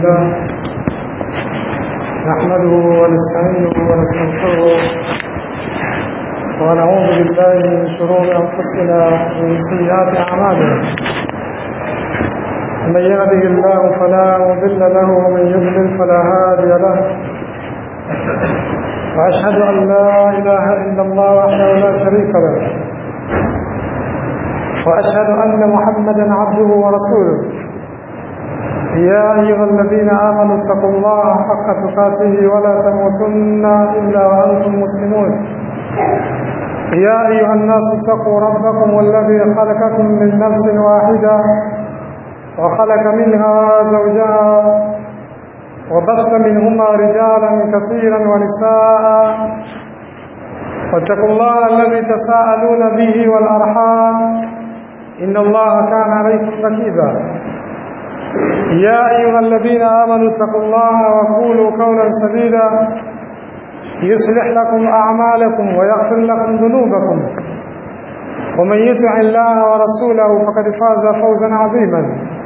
لله نحمده ونستعينه ونستغفره ونعوذ بالله من شرور أنفسنا ومن سيئات أعمالنا من يهده الله فلا مضل له ومن يضلل فلا هادي له وأشهد أن لا إله إلا الله وحده لا شريك له وأشهد أن محمدا عبده ورسوله يا أيها الذين آمنوا اتقوا الله حق تقاته ولا تموتن إلا وأنتم مسلمون يا أيها الناس اتقوا ربكم الذي خلقكم من نفس واحدة وخلق منها زوجها وبث منهما رجالا كثيرا ونساء واتقوا الله الذي تساءلون به والأرحام إن الله كان عليكم رقيبا يا أيها الذين آمنوا اتقوا الله وقولوا قولا سديدا يصلح لكم أعمالكم ويغفر لكم ذنوبكم ومن يطع الله ورسوله فقد فاز فوزا عظيما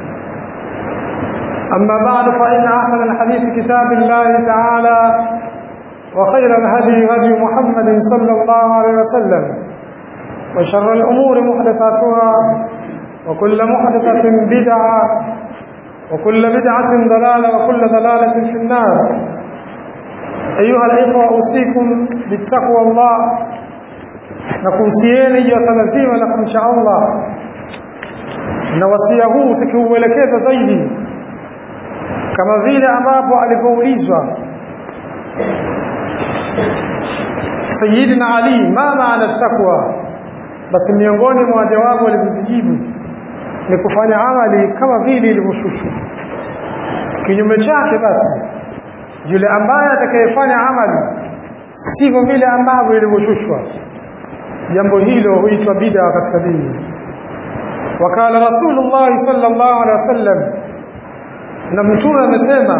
أما بعد فإن أحسن الحديث كتاب الله تعالى وخير الهدي هدي محمد صلى الله عليه وسلم وشر الأمور محدثاتها وكل محدثة بدعة وكل بدعة ضلالة وكل ضلالة في النار أيها الإخوة أوصيكم بالتقوى الله nakuhusieni juu ya swala zima la kumcha Allah na wasia huu tukiuelekeza zaidi kama vile ambapo alipoulizwa Sayyidina Ali ma maana takwa basi miongoni mwa jawabu alizozijibu ni kufanya amali kama vile ilivyoshushwa kinyume chake basi yule ambaye atakayefanya amali sivyo vile ambavyo ilivyoshushwa jambo hilo huitwa bid'a katika dini wakala rasulullah sallallahu alaihi wasallam na mtume amesema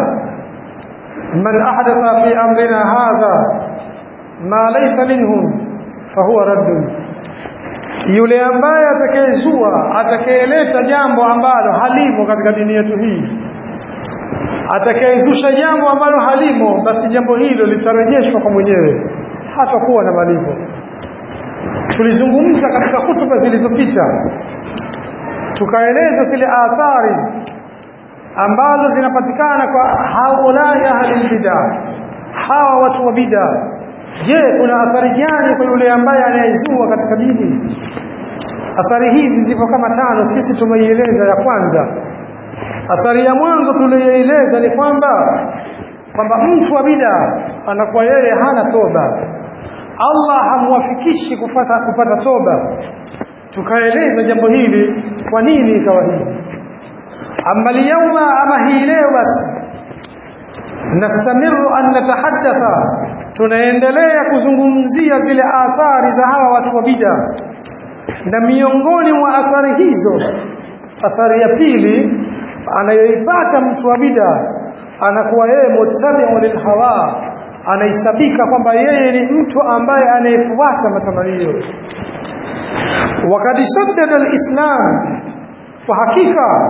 man ahdatha fi amrina hadha ma laysa minhum fahuwa raddun yule ambaye atakayezua atakayeleta jambo ambalo halimo katika dini yetu hii atakayezusha jambo ambalo halimo basi jambo hilo litarejeshwa kwa mwenyewe hatakuwa na malipo tulizungumza katika hutuba zilizopita tukaeleza zile athari ambazo zinapatikana kwa haulai ahli bid'a hawa watu wa bid'a je kuna athari gani kwa yule ambaye anayezua katika dini athari hizi zipo kama tano sisi tumeieleza ya kwanza athari ya mwanzo tuliyoeleza ni kwamba kwamba mtu wa bid'a anakuwa yeye hana toba Allah hamwafikishi kupata kupata toba tukaeleza jambo hili kwa nini ikawa hivi amma liyawma ama hii leo basi nastamiru an natahaddatha tunaendelea kuzungumzia zile athari za hawa watu wa bid'a na miongoni mwa athari hizo athari ya pili anayoipata mtu wa bid'a anakuwa yeye mutabi'un lilhawa anaisabika kwamba yeye ni mtu ambaye anayefuata matamanio wakati shaddada alislam kwa hakika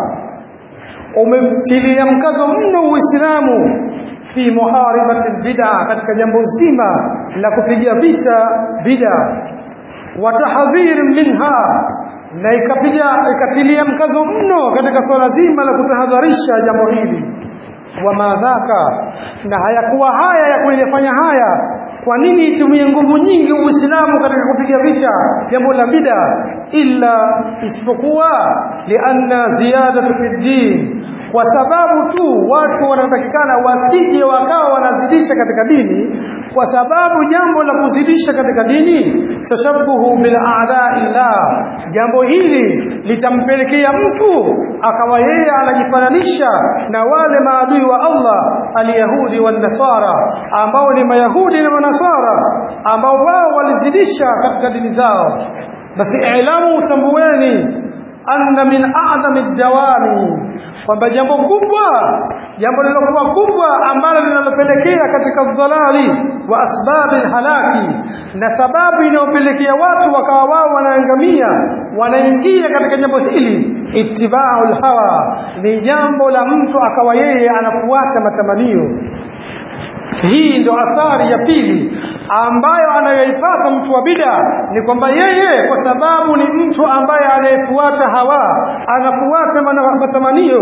umemtilia mkazo mno uislamu fi muharibati bid'a katika jambo zima la kupiga vita bid'a wa tahdhir minha na ikapiga ikatilia mkazo mno katika swala zima la kutahadharisha jambo hili wa madhaka na hayakuwa haya ya kulifanya haya kwa nini itumie nguvu nyingi uislamu katika kupiga vita jambo la bid'a illa isipokuwa lianna ziyadatu fi din kwa sababu tu watu wanatakikana wasije wakawa wanazidisha katika dini kwa sababu jambo la kuzidisha katika dini tashabuhu bil a'da'illah jambo hili litampelekea mtu akawa yeye anajifananisha na wale maadui wa Allah alyahudi wan nasara ambao ni mayahudi na manasara ambao wao walizidisha katika dini zao basi ilamu utambueni anna min a'zami dawami kwamba jambo kubwa jambo lilokuwa kubwa ambalo linalopelekea katika dhalali wa asbabi halaki na sababu inayopelekea watu wakawa wao wanaangamia wanaingia katika jambo hili ittiba'ul hawa ni jambo la mtu akawa yeye anafuata matamanio hii ndio athari ya pili ambayo anayoipata mtu wa bida ni kwamba yeye kwa sababu ni mtu ambaye anayefuata hawa anafuata matamanio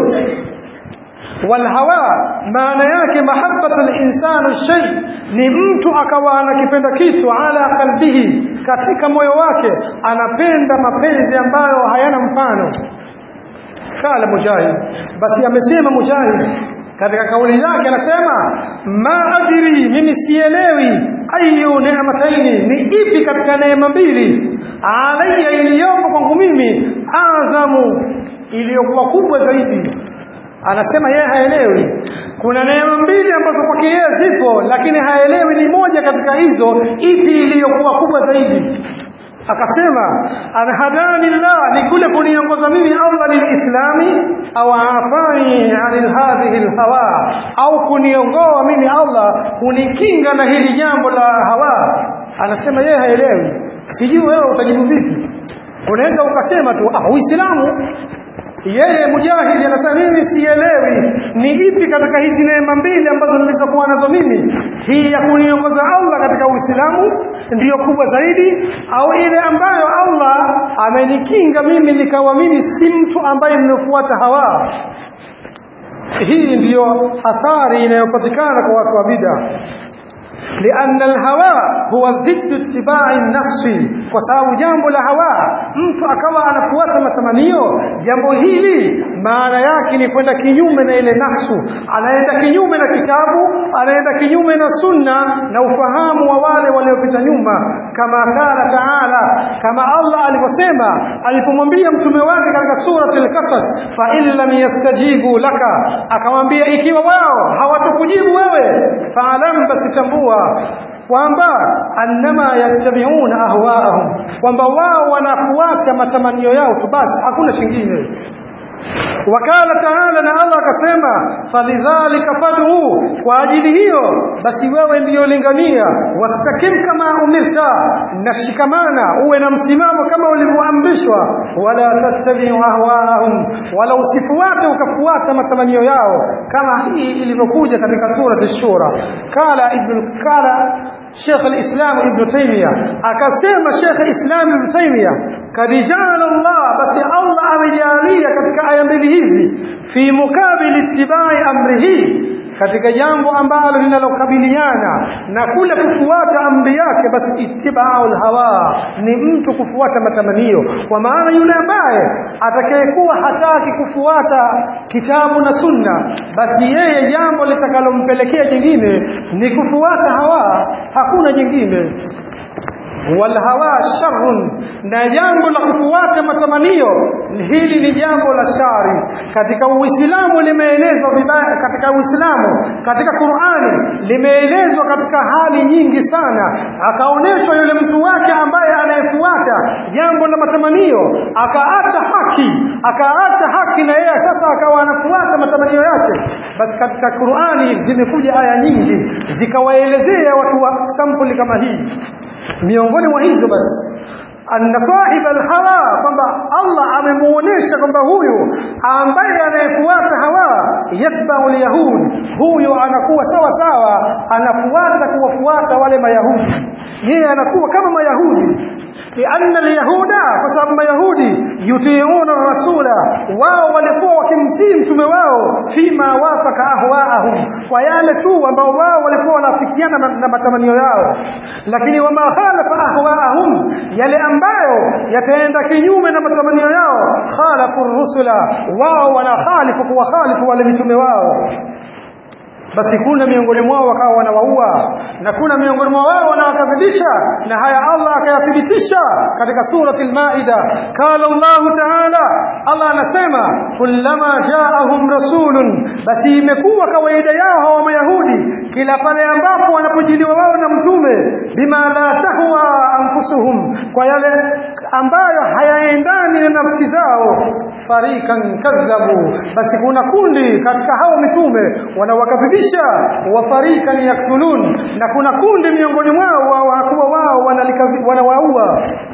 walhawa maana yake mahabbatu linsanu shay ni mtu akawa anakipenda kitu ala qalbihi katika moyo wake anapenda mapenzi ambayo hayana mfano kala mujahid basi amesema mujahid katika kauli yake anasema ma adri mimi sielewi ayu neemataini ni ipi katika neema mbili alayya iliyopo kwangu mimi adhamu iliyokuwa kubwa zaidi anasema yeye haelewi kuna neema mbili ambazo kwake yeye zipo lakini haelewi ni moja katika hizo ipi iliyokuwa kubwa zaidi akasema anhadani llah ni kule kuniongoza mimi Allah lilislami au afani anil hadhihi alhawa au kuniongoa mimi Allah kunikinga na hili jambo la hawa anasema yeye haelewi sijui wewe utajibu vipi unaweza ukasema tu ah uislamu yeye mujahidi anasema mimi sielewi ni ipi katika hizi neema mbili ambazo nilizokuwa nazo mimi hii ya kuniongoza Allah katika Uislamu ndiyo kubwa zaidi au ile ambayo Allah amenikinga mimi nikawa mimi si mtu ambaye nimefuata hawa hii ndiyo athari inayopatikana kwa watu wa bid'a لأن الهوى هو ضد اتباع النفس kwa sababu jambo la hawa mtu akawa anafuata matamanio jambo hili maana yake ni kwenda kinyume na ile nafsu anaenda kinyume na kitabu anaenda kinyume na sunna na ufahamu wa wale waliopita nyuma kama kala taala kama Allah alivyosema alipomwambia mtume wake katika surati al-Qasas fa in lam yastajibu laka akamwambia ikiwa wao hawatakujibu wewe faalam basi tambua kwamba annama yattabi'una ahwaahum kwamba wao wanafuata matamanio yao tu basi hakuna chingine wakala taala na Allah akasema falidhalika fad'u kwa ajili hiyo basi wewe ndiyo lingania wastakim kama umirta nashikamana uwe na msimamo kama ulivyoamrishwa wala tattabi'u ahwaahum wala usifuate ukafuata matamanio yao kama hii ilivyokuja katika surati shura kala ibn kala Sheikh al-Islam Ibn Taymiyyah akasema Sheikh al-Islam Ibn Taymiyyah kad ja'ala Allah basi Allah amejalia katika aya mbili hizi fi mukabili ittibai amrihi katika jambo ambalo linalokabiliana na kule kufuata amri yake basi ittibaul hawa ni mtu kufuata matamanio kwa maana yule ambaye atakayekuwa hataki kufuata kitabu na sunna basi yeye jambo litakalompelekea jingine ni kufuata hawa hakuna jingine walhawa sharrun na jambo la kufuata matamanio hili ni jambo la shari katika uislamu limeelezwa vibaya katika uislamu katika qurani limeelezwa katika hali nyingi sana akaonyeshwa yule mtu wake ambaye anayefuata jambo la matamanio akaacha haki akaacha haki na yeye sasa akawa anafuata matamanio yake basi katika qurani zimekuja aya nyingi zikawaelezea watu wa sampuli kama hii miongoni mwa hizo basi anna sahib alhawa kwamba Allah amemuonesha kwamba huyu ambaye anayefuata hawa yatba'u alyahud huyu anakuwa sawa sawa anafuata kuwafuata wale mayahudi yeye anakuwa kama mayahudi lianna alyahuda kwa sababu mayahudi yutiuna rasula wao walikuwa wakimtii mtume wao fima wafaka ahwaahum kwa yale tu ambao wao walikuwa wanafikiana na, na matamanio yao lakini wama khalafa ahwaahum yale ambayo yataenda kinyume na matamanio yao khalafu rusula wao wanakhalifu kuwakhalifu wale mitume wao basi kuna miongoni mwao wakawa wanawaua na kuna miongoni mwao wao wanawakadhibisha na haya Allah akayathibitisha katika surati al-Maida qala Allah ta'ala Allah anasema kullama ja'ahum rasulun basi imekuwa kawaida yao hawa mayahudi kila pale ambapo wanapojiliwa wao na mtume bima la tahwa anfusuhum kwa yale ambayo hayaendani na nafsi zao farikan kadhabu basi kuna kundi katika hao mitume wanawakadhibisha wa farikan yaktulun na kuna kundi miongoni mwao hakuwa wao wanawaua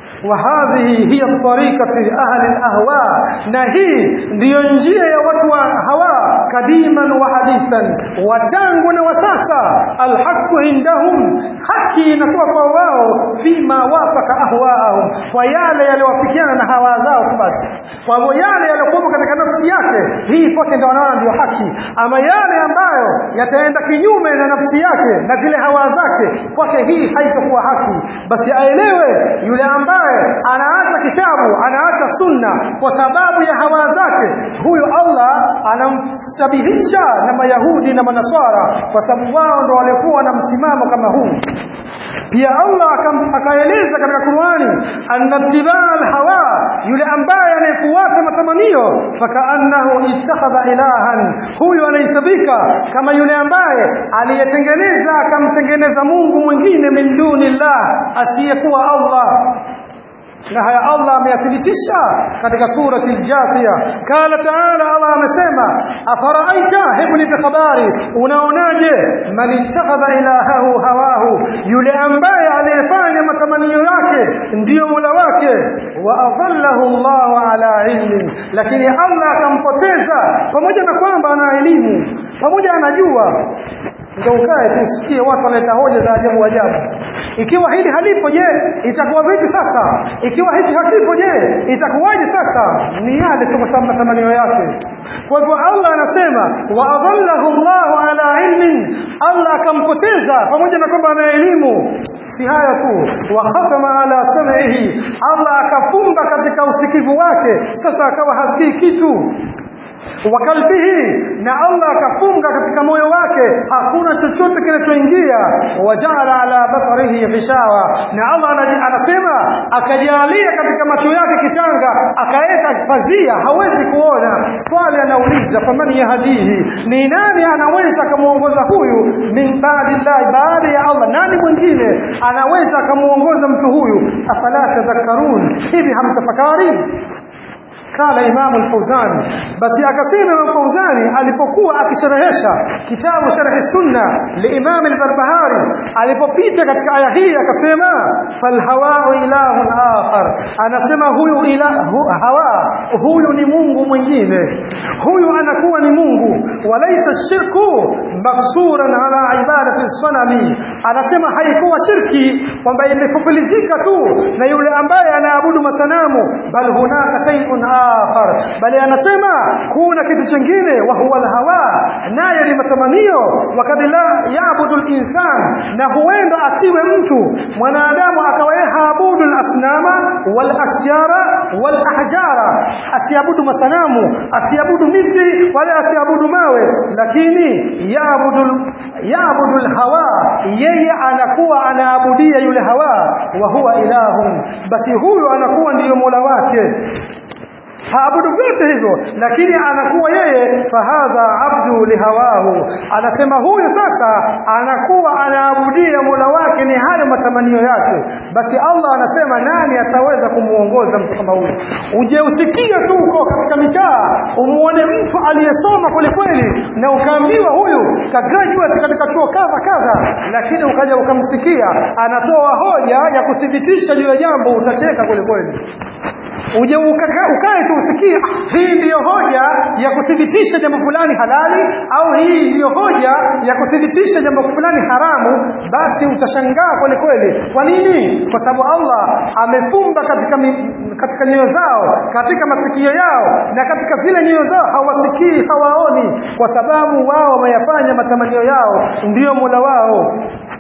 وهذه هي الطريقة أهل الأهواء نهي ndiyo njia ya watu wa hawa kadiman wa hadithan watangu na wasasa alhaqu indahum haki inakuwa kwa wao fima wafaka ahwaahum kwa yale yaliyowafikiana na hawa zao basi kwa hivyo yale yaliyokuwa katika nafsi yake hii kwake ndio wanaona ndio haki ama yale ambayo yataenda kinyume na nafsi yake na zile hawa zake kwake hii haitakuwa haki basi aelewe yule ambaye anaacha kitabu anaacha sunna kwa sababu ya hawa zake huyo Allah anamsabihisha na mayahudi na manaswara kwa sababu wao ndo walikuwa na msimamo kama huu pia Allah akaeleza katika Qur'ani annatibaa alhawa yule ambaye anayefuata matamanio fakaannahu ittakhadha ilahan huyu anahesabika kama yule ambaye aliyetengeneza akamtengeneza Mungu mwingine min dunillah asiyekuwa Allah na haya Allah ameyathibitisha katika surati al-Jathia kala taala Allah amesema afaraaita hebu nipe habari unaonaje man ittakhadha ilahahu hawahu yule ambaye aliyefanya matamanio yake ndiyo mola wake wa adallahu Allah ala ilmin lakini Allah akampoteza pamoja na kwamba ana elimu pamoja anajua ndio ukae tusikie watu wanaleta hoja za ajabu ajabu ikiwa hili halipo je itakuwa vipi sasa ikiwa hiki hakipo je itakuwaje sasa ni yale tu kwa sababu matamanio yake kwa hivyo Allah anasema wa adallahu Allah ala ilmin Allah akampoteza pamoja na kwamba ana elimu si haya tu wa khatama ala sam'ihi Allah akafumba katika usikivu wake sasa akawa hasikii kitu wa kalbihi na Allah akafunga katika moyo wake hakuna chochote kinachoingia wajaala ala basarihi ghishawa na Allah anasema akajalia katika macho yake kitanga akaweka pazia hawezi kuona swali anauliza faman yahdihi ni nani anaweza akamuongoza huyu min baadillah baada ya Allah nani mwingine anaweza akamuongoza mtu huyu afala tadhakkarun hivi hamtafakari قال امام الفوزاني بس akasema Imam Fauzani alipokuwa akisherehesha kitabu Sharh Sunna liimam al-Barbahari alipopita katika aya hii akasema fal hawa'u ilahun akhar anasema huyu ilahu hawa huyu ni Mungu mwingine huyu anakuwa ni Mungu walaysa shirku maksuran ala ibadati sanami anasema haikuwa shirki kwamba imefupilizika tu na yule ambaye anaabudu masanamu bal hunaka shay'un akhar bali anasema kuna kitu kingine wa huwa alhawa nayo ni matamanio wakati la yaabudu alinsan na huenda asiwe mtu mwanadamu akawa haabudu alasnama wal asjara wal ahjara asiabudu masanamu asiabudu miti wala asiabudu mawe lakini yaabudu yaabudu alhawa yeye anakuwa anaabudia yule hawa wa huwa ilahun basi huyo anakuwa ndiyo mola wake haabudu vyote hivyo lakini anakuwa yeye fahadha abdu lihawahu anasema huyu sasa anakuwa anaabudia mola wake ni hayo matamanio yake basi Allah anasema nani ataweza kumuongoza mtu kama huyu uje usikie tu uko katika mitaa umuone mtu aliyesoma kwelikweli na ukaambiwa huyu ka graduate katika chuo kadha kadha lakini ukaja ukamsikia anatoa hoja ya kuthibitisha juu ya jambo utacheka kwelikweli uje ukae tu usikie hii ndiyo hoja ya kuthibitisha jambo fulani halali au hii ndiyo hoja ya kuthibitisha jambo fulani haramu basi utashangaa kweli kweli kwa nini kwa sababu Allah amefumba katika mi, katika nyoyo zao katika masikio yao na katika zile nyoyo zao hawasikii hawaoni kwa sababu wao wameyafanya matamanio yao ndiyo mola wao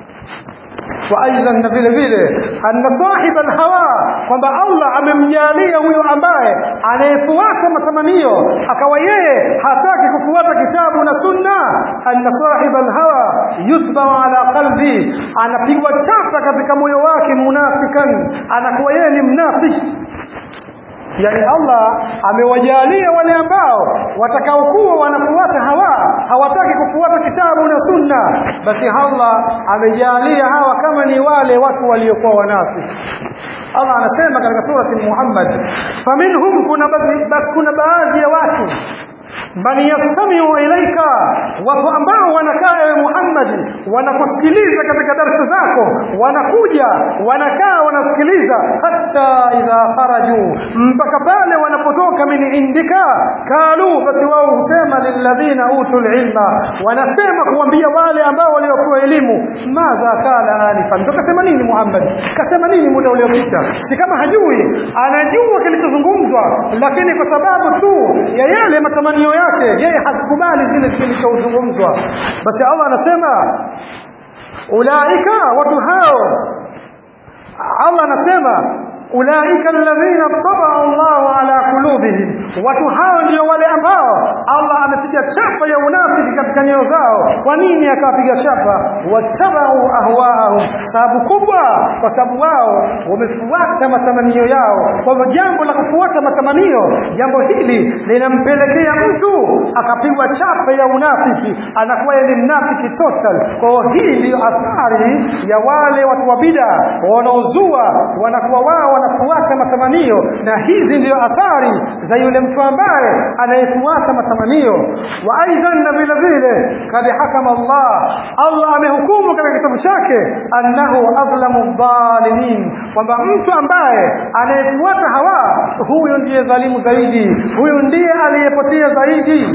وايضا na vile vile anna sahib alhawa kwamba Allah amemjalia huyo ambaye anayefuata matamanio akawa yeye hataki kufuata kitabu na sunna anna sahib alhawa yutba ala qalbi anapigwa chapa katika moyo wake munafikan anakuwa yeye ni mnafiki yani Allah amewajalia wale ambao watakaokuwa wanafuata hawa hawataki kufuata kitabu na sunna basi Allah amejalia hawa kama ni wale watu waliokuwa wanafiki Allah anasema katika surati Muhammad faminhum kuna basi, basi kuna baadhi ya watu man yastamiu ilaika watu ambao wanakaa ewe Muhammad wanakusikiliza katika darasa zako wanakuja wanakaa wanasikiliza hata idha kharaju mpaka pale wanapotoka min indika kalu basi wao husema lilladhina utul ilma wanasema kuambia wale ambao waliopewa elimu madha kala anifan tukasema nini Muhammad kasema nini muda uliopita si kama hajui anajua kilichozungumzwa lakini kwa sababu tu ya yale matamanio yake yeye hakubali zile zilizozungumzwa basi Allah anasema ulaika watu hao Allah anasema ulaika alladhina tabaa Allahu ala qulubihim watu hao ndio wale ambao Allah amepiga chapa ya unafiki katika nyoyo zao kwa nini akapiga chapa watabau ahwaahum sababu kubwa kwa sababu wao wamefuata matamanio yao kwa hivyo jambo la kufuata matamanio jambo hili linampelekea mtu akapigwa chapa ya unafiki anakuwa ni mnafiki total kwa hiyo hii ndio athari ya wale watu wa bid'a wanaozua wanakuwa wao wanafuata matamanio na hizi ndio athari za yule mtu ambaye anayefuata matamanio wa aidan na vile vile kad hakama Allah Allah amehukumu katika kitabu chake annahu adlamu dhalimin kwamba mtu ambaye anayefuata hawa huyo ndiye dhalimu zaidi huyo ndiye aliyepotea zaidi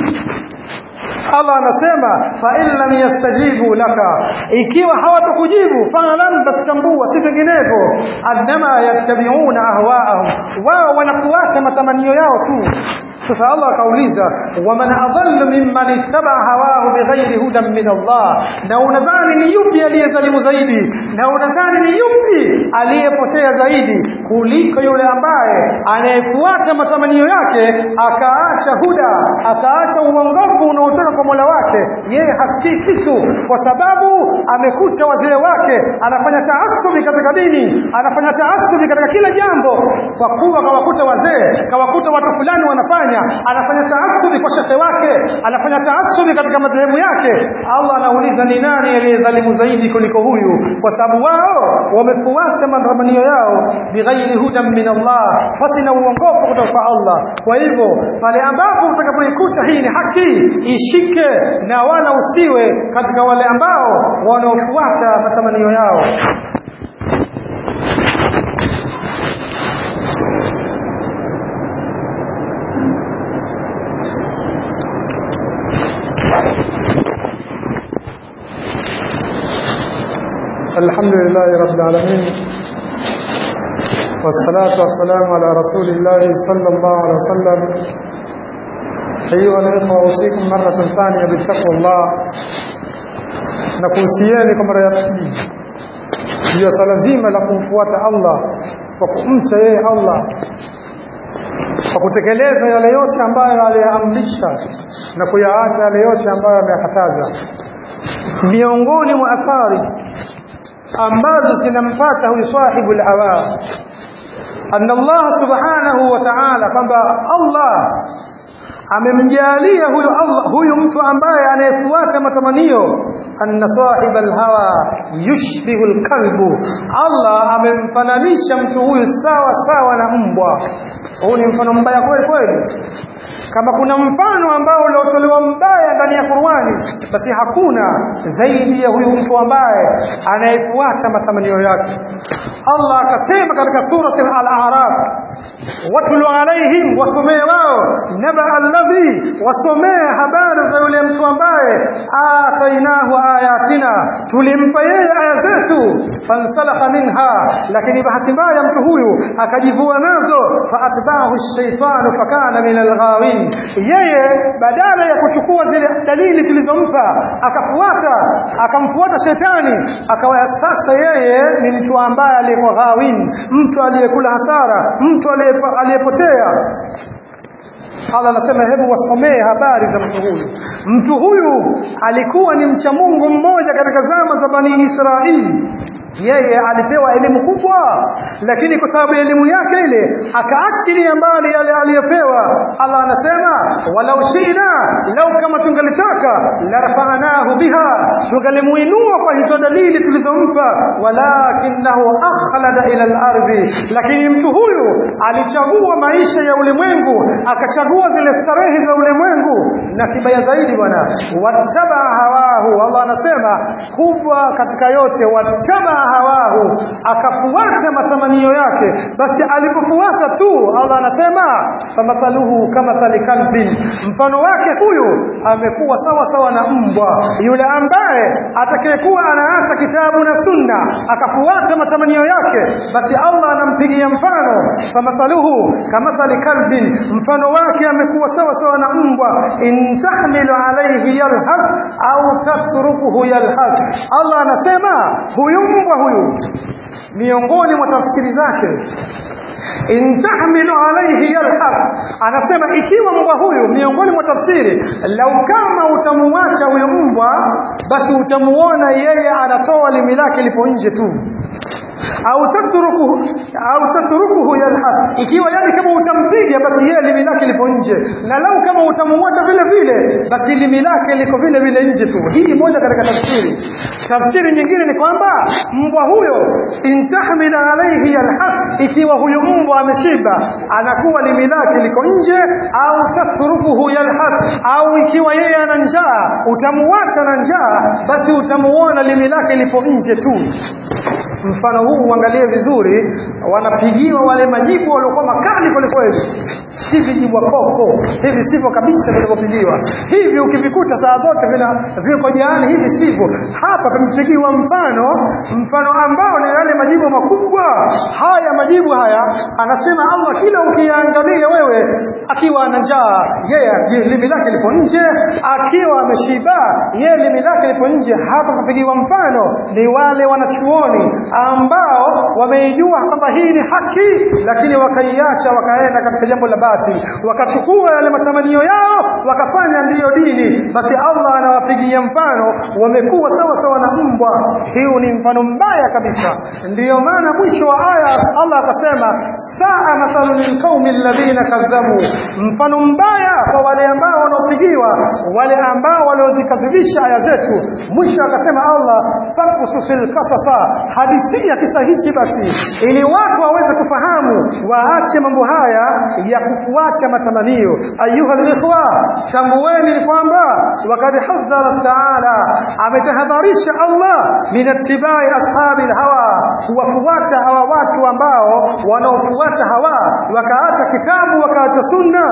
Allah anasema fa in lam yastajibu laka ikiwa hawatakujibu fa'lam bastambua si vinginevyo annama yattabi'una ahwa'ahum wao wanafuata matamanio yao tu sasa Allah akauliza waman adallu mimman ittaba hawahu bighairi hudan min Allah na unadhani ni yupi aliyezalimu zaidi na unadhani ni yupi aliyepotea zaidi kuliko yule ambaye anayefuata matamanio yake akaacha huda akaacha uongofu unaotoka kwa Mola wake yeye hasikii kitu kwa sababu amekuta wazee wake anafanya taasubi katika dini anafanya taasubi katika kila jambo kwa kuwa kawakuta wazee kawakuta watu fulani wanafanya anafanya taasubi kwa shehe wake anafanya taasubi katika madhehebu yake Allah anauliza ni nani aliyedhalimu zaidi kuliko huyu kwa sababu wao wamefuata matamanio yao bighairi hudan min Allah fasina uongofu kutoka kwa Allah kwa hivyo pale ambapo utakapoikuta hii ni haki ishike na wala usiwe katika wale ambao wanaofuata matamanio yao الحمد لله رب العالمين والصلاة والسلام على رسول الله صلى الله عليه وسلم أيها الإخوة أوصيكم مرة ثانية بالتقوى الله nakuhusieni kwa mara ya pili juu ya swala zima la kumfuata Allah kwa kumcha yeye Allah kwa kutekeleza yale yote ambayo aliyaamrisha na kuyaacha yale yote ambayo ameyakataza miongoni mwa athari ambazo zinampata huyu sahibu al-hawa anna Allah subhanahu wa ta'ala kwamba Allah amemjalia huyu Allah huyu mtu ambaye anayefuata matamanio anna sahib al-hawa yushbihu al-kalbu Allah amemfananisha mtu huyu sawa sawa na mbwa huu ni mfano mbaya kweli kweli kama kuna mfano ambao uliotolewa mbaya ndani ya Qur'ani basi hakuna zaidi ya huyu mtu ambaye anayefuata matamanio yake Allah akasema katika surati al-A'raf watlu alaihim wasomee wao naba alladhi wasomee habari za yule mtu ambaye atainahu ayatina tulimpa yeye aya zetu fansalakha minha lakini bahati mbaya mtu huyu akajivua nazo faatba'ahu ash-shaytanu fakana min al-ghawin yeye badala ya kuchukua zile dalili tulizompa akafuata akamfuata shetani akawa sasa yeye ni mtu ambaye aliyekuwa ghawin mtu aliyekula hasara mtu aliyepotea Allah anasema hebu wasomee habari za mtu huyu. Mtu huyu alikuwa ni mcha Mungu mmoja katika zama za Bani Israili. Yeye alipewa elimu kubwa, lakini kwa sababu elimu yake ile akaachilia mbali yale aliyopewa. Allah anasema walau shina, lau kama tungalitaka la rafa'nahu biha, tungalimuinua kwa hizo dalili tulizompa walakinahu akhlada ila al-ardhi lakini mtu huyu alichagua maisha ya ulimwengu akachagua zile starehe za ulimwengu na kibaya zaidi bwana wattaba hawahu Allah anasema kubwa katika yote wattaba hawahu akafuata matamanio yake basi alipofuata tu Allah anasema famathaluhu kama kalbin mfano wake huyu amekuwa sawa sawa na mbwa yule ambaye atakayekuwa anaacha kitabu na sunna akafuata matamanio yake basi Allah anampigia mfano famathaluhu kama kalbin mfano wake amekuwa sawa sawa na mbwa in tahmilu alayhi yalhaq au tatrukuhu yalhaq Allah anasema huyu mbwa huyu miongoni mwa tafsiri zake in tahmilu alayhi yalhaq anasema ikiwa mbwa huyu miongoni mwa tafsiri lau kama utamuacha huyo mbwa basi utamuona yeye anatoa limi lake lipo nje tu au tatrukuhu au tatrukuhu yalhaq ikiwa yani kama utampiga basi yeye limi lake lipo nje na lau kama utamuacha vile vile basi limi lake liko vile vile nje tu hii moja katika tafsiri tafsiri nyingine ni kwamba mbwa huyo intahmil alayhi yalhaq ikiwa huyo mbwa ameshiba anakuwa limi lake liko nje au tatrukuhu yalhaq au ikiwa yeye ana njaa utamuacha na njaa basi utamuona limi lake lipo nje tu mfano huu uangalie vizuri wanapigiwa wale majibu waliokuwa makali kweli kweli si vijibu koko hivi sivyo kabisa vilivyopigiwa hivi ukivikuta saa zote vina viko jaani hivi sivyo hapa tumepigiwa mfano mfano ambao ni yale majibu makubwa haya majibu haya anasema Allah kila ukiangalia wewe akiwa ana njaa yeye limi lake lipo nje akiwa ameshiba yeye limi lake lipo nje hapa kupigiwa mfano ni wale wanachuoni ambao wameijua kwamba hii ni haki lakini wakaiacha wakaenda katika jambo la basi wakachukua yale matamanio yao wakafanya ndiyo dini basi Allah anawapigia mfano wamekuwa sawa sawa na mbwa hiyo ni mfano mbaya kabisa ndiyo maana mwisho wa aya Allah akasema saa mathalu lilqaumi alladhina kadhabu mfano mbaya kwa wale ambao wanaopigiwa wale ambao waliozikadhibisha aya zetu mwisho akasema Allah fakusu fil qasasa hadisia kisa hichi basi ili watu waweze kufahamu waache mambo haya ya kufuata matamanio ayuha alikhwa tambueni kwamba wakad hadhara taala ametahadharisha Allah min ittibai ashabi hawa kuwafuata hawa watu ambao wanaofuata hawa wakaacha kitabu wakaacha sunna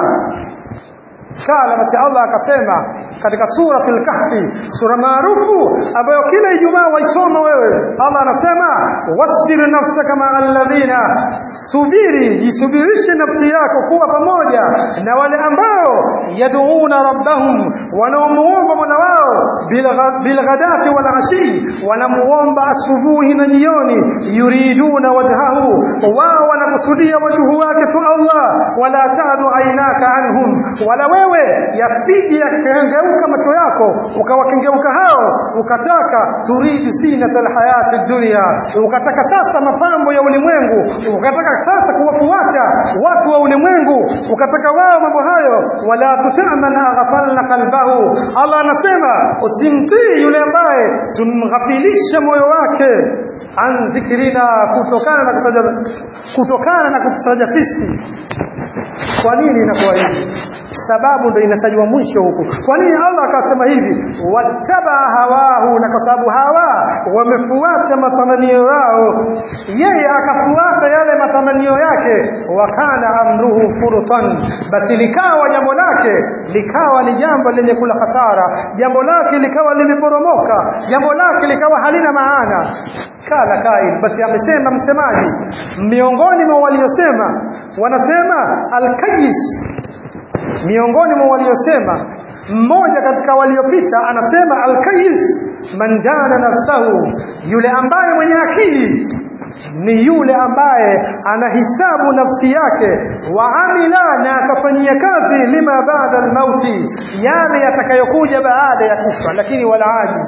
kala basi Allah akasema katika suratul kahfi sura maarufu ambayo kila Ijumaa waisoma wewe Allah anasema wasbir nafsaka ma alladhina subiri jisubirishe nafsi yako kuwa pamoja na wale ambao yaduuna rabbahum wanaomuomba Mola wao bilghadati wal ashi wanamuomba asubuhi na jioni yuriduna wajhahu wao wanakusudia wajhu wake tu Allah wala tadu ainaka anhum wala wewe yasije yakengeuka macho yako ukawakengeuka hao ukataka turidi sinatal hayati dunya ukataka sasa mapambo ya ulimwengu ukataka sasa kuwafuata watu wa ulimwengu ukataka wao mambo hayo wala tutaman aghfalna qalbahu Allah anasema usimtii yule ambaye tumghafilisha moyo wake an dhikrina kutokana na kutaja kutokana na kututaja sisi kwa nini inakuwa hivi sababu ndio inatajwa mwisho huku kwa nini Allah akasema hivi wattaba hawahu na kwa sababu hawa wamefuata matamanio yao yeye akafuata yale matamanio yake wakana amruhu furtan basi likawa jambo lake likawa ni jambo lenye kula hasara jambo lake likawa limeporomoka jambo lake likawa halina maana kala kaid basi amesema msemaji miongoni mwa waliosema wanasema alkayis miongoni mwa waliosema mmoja katika waliopita anasema alkayis man dana nafsahu yule ambaye mwenye akili ni yule ambaye anahisabu nafsi yake wa amila na akafanyia kazi lima baada almauti yale yatakayokuja baada ya kufa lakini wala ajiz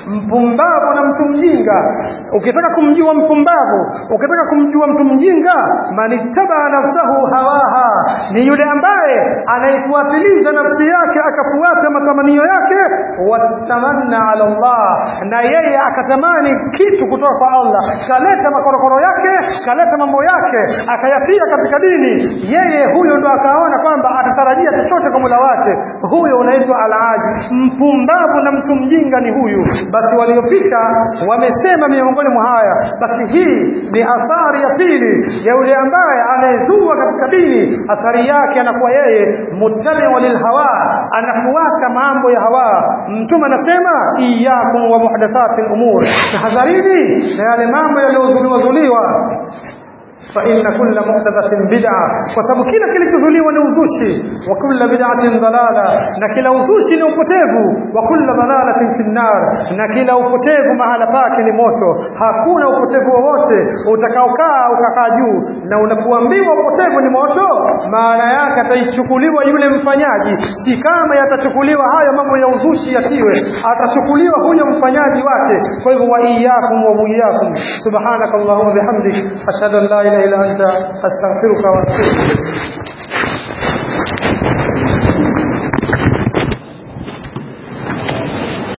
mpumbavu na mtu mjinga ukitaka kumjua mpumbavu ukitaka kumjua mtu mjinga manittabaa nafsahu hawaha ni yule ambaye anaifuatiliza nafsi yake akafuata matamanio yake watamanna ala Allah na yeye akatamani kitu kutoka kwa Allah kaleta makorokoro yake kaleta mambo yake akayatia katika dini yeye huyo ndo akaona kwamba atatarajia chochote kwa Mola wake huyo unaitwa alaji mpumbavu na mtu mjinga ni huyu basi waliopita wamesema miongoni mwa haya basi hii ni athari ya pili ya yule ambaye anayezua katika dini athari yake anakuwa yeye muttabi'u lilhawa anafuata mambo ya hawa mtume anasema iyyakum wa muhdathati al-umur tahadharini na yale mambo yaliyozuliwa zuliwa فإن كل محدثة بدعة وسبب كلا kilichozuliwa ni uzushi wa kulla bid'atin dalala na kila uzushi ni upotevu wa kulla dalalatin fi nar na kila upotevu mahala pake ni moto hakuna upotevu wowote utakaokaa ukakaa juu na unapoambiwa upotevu ni moto maana yake ataichukuliwa yule mfanyaji si kama yatachukuliwa hayo mambo ya uzushi yatiwe atachukuliwa huyo mfanyaji wake kwa hivyo wa iyyakum wa iyyakum subhanakallahumma bihamdik ashhadu an la ilaha illa anta astaghfiruka wa atubu ilayk